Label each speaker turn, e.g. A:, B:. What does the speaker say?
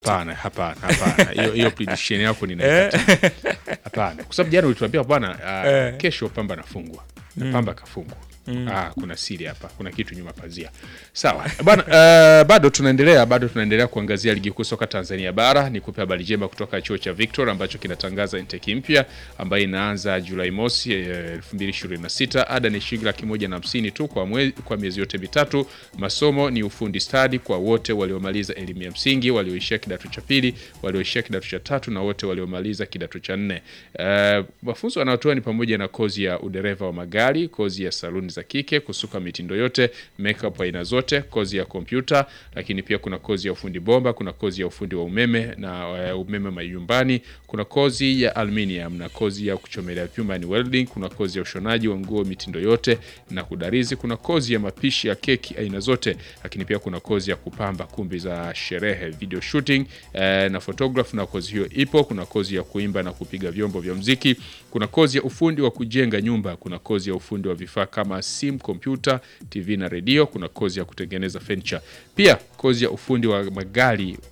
A: Hapana, hapana, hapana. Hiyo hiyo prediction yako ninaikataa. Hapana. Kwa sababu jana ulituambia bwana uh, kesho Pamba anafungwa. Na Pamba kafungwa. Ah, kuna siri hapa, kuna kitu nyuma pazia. Sawa bwana, uh, bado tunaendelea bado tunaendelea kuangazia ligi kuu soka Tanzania bara. Nikupe habari njema kutoka chuo cha Victor ambacho kinatangaza intake mpya ambayo inaanza Julai mosi eh, 2026. Ada ni shilingi laki moja na hamsini tu kwa, mwe, kwa miezi yote mitatu. Masomo ni ufundi stadi kwa wote waliomaliza elimu ya msingi, walioishia kidato cha pili, walioishia kidato cha tatu na wote waliomaliza kidato cha nne. Uh, mafunzo wanayotoa ni pamoja na kozi ya udereva wa magari, kozi ya saluni za kike, kusuka mitindo yote, makeup aina zote, kozi ya kompyuta, lakini pia kuna kozi ya ufundi bomba, kuna kozi ya ufundi wa umeme na uh, umeme majumbani, kuna kozi ya aluminium na kozi ya kuchomelea vyuma ni welding, kuna kozi ya ushonaji wa nguo mitindo yote na kudarizi, kuna kozi ya mapishi ya keki aina zote, lakini pia kuna kozi ya kupamba kumbi za sherehe, video shooting eh, na photograph, na kozi hiyo ipo. Kuna kozi ya kuimba na kupiga vyombo vya mziki, kuna kozi ya ufundi wa kujenga nyumba, kuna kozi ya ufundi wa vifaa kama simu, kompyuta, TV na redio, kuna kozi ya kutengeneza furniture, pia kozi ya ufundi wa magari